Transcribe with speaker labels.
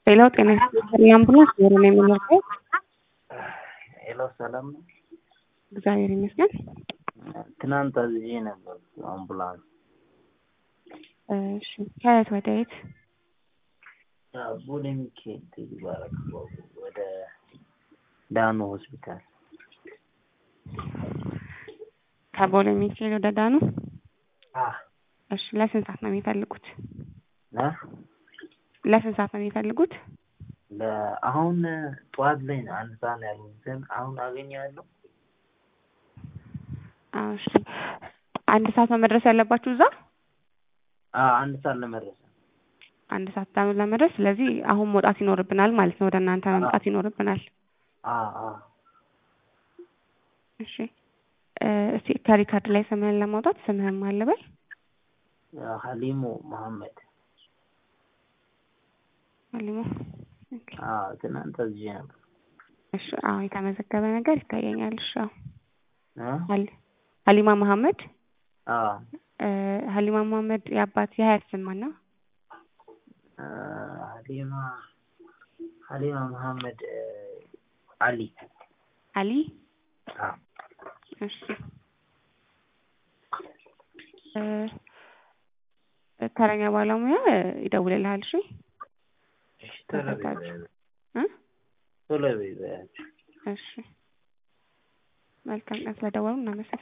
Speaker 1: ሌላው ጤና ይስጥልኝ አምቡላንስ ዞሮ ነው የምንወርደው።
Speaker 2: ሄሎ ሰላም ነው።
Speaker 1: እግዚአብሔር ይመስገን።
Speaker 2: ትናንት አዝዤ ነበር አምቡላንስ።
Speaker 1: እሺ ከየት ወደ የት?
Speaker 2: ቦሌ ሚካኤል ይባላል ወደ ዳኑ ሆስፒታል
Speaker 1: ከቦሌ ሚካኤል ወደ ዳኑ።
Speaker 2: አ
Speaker 1: እሺ ለስንት ሰዓት ነው የሚፈልጉት?
Speaker 2: ና
Speaker 1: ለስንት ሰዓት ነው የሚፈልጉት?
Speaker 2: አሁን ጠዋት ላይ ነው አንድ ሰዓት ላይ ያሉት፣ ግን አሁን አገኘዋለሁ።
Speaker 1: አዎ፣ እሺ አንድ ሰዓት ነው መድረስ ያለባችሁ እዛ?
Speaker 2: አ አንድ ሰዓት ለመድረስ ነው።
Speaker 1: አንድ ሰዓት ዳኑ ለመድረስ። ስለዚህ አሁን መውጣት ይኖርብናል ማለት ነው። ወደ እናንተ መምጣት ይኖርብናል።
Speaker 2: አ አ
Speaker 1: እሺ እ እስቲ ከሪካርድ ላይ ስምህን ለማውጣት ስምህን ማን ልበል?
Speaker 2: ሀሊሙ መሐመድ።
Speaker 1: አሊሞ ኦኬ።
Speaker 2: አ ትናንት አዝዤ ነበር።
Speaker 1: እሺ አዎ የተመዘገበ ነገር ይታየኛል። እሺ አዎ
Speaker 2: አ
Speaker 1: ሀሊ- ሀሊማ መሐመድ
Speaker 2: አ
Speaker 1: እ ሀሊማ መሐመድ የአባት የሀያት ስም ማን ነው?
Speaker 2: አ ሀሊማ ሀሊማ መሐመድ እ አሊ
Speaker 1: አሊ
Speaker 2: አ
Speaker 1: እሺ እ ተረኛ ባለሙያ ይደውልልሃል። እሺ
Speaker 2: እሺ ቶሎ በይ በያቸው።
Speaker 1: እ
Speaker 2: ቶሎ በይ በያቸው።
Speaker 1: እሺ መልካም ቀን። ስለደወሉ እናመሰግናለን።